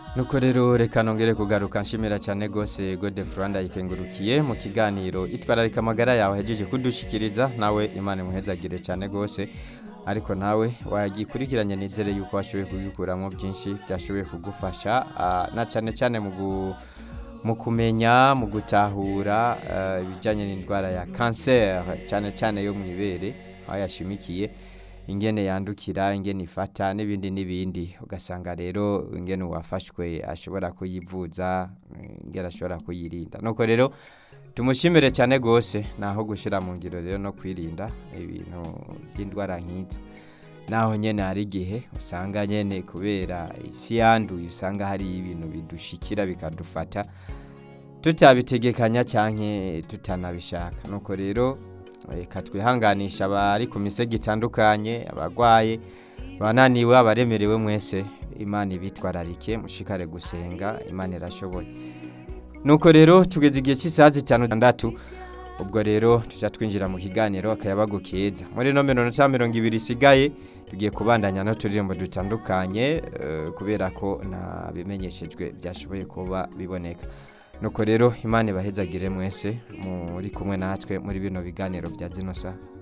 nuko rero reka nongere kugaruka nshimira cyane rwose gode furanda yikengurukiye mu kiganiro itwararika amagara yawe yahejeje kudushikiriza nawe imana imuhezagire cyane rwose ariko nawe wagikurikiranye nizere yuko washoboye kugikuramo byinshi byashoboye kugufasha ah, na cyane cyane mu gu- mu kumenya mu gutahura ah, ibijyanye n'indwara ya kanseri cyane cyane yo mu ibere aho yashimikiye ingene yandukira ingene ifata n'ibindi n'ibindi ugasanga rero ingene uwafashwe ashobora kuyivuza ingene ashobora kuyirinda nuko rero tumushimire cyane rwose naho gushyira mu ngiro rero no kwirinda ibintu by'indwara nk'izo naho nyine hari igihe usanga nyine kubera isi yanduye usanga hari ibintu bidushikira bikadufata tutabitegekanya cyangwa tutanabishaka nuko rero reka twihanganisha abari ku misego itandukanye abarwaye abananiwe abaremerewe mwese imana ibitwararike mushikare gusenga imana irashoboye nuko rero tugeze igihe cy'isaha zitanu zitandatu ubwo rero tujya twinjira mu kiganiro akayabagu keza muri ino minota mirongo ibiri isigaye tugiye kubandanya n'uturirimbo dutandukanye eh, kubera ko nta bimenyeshejwe byashoboye kuba biboneka nuko rero imana ibahezagire mwese muri kumwe natwe muri bino biganiro bya zino saha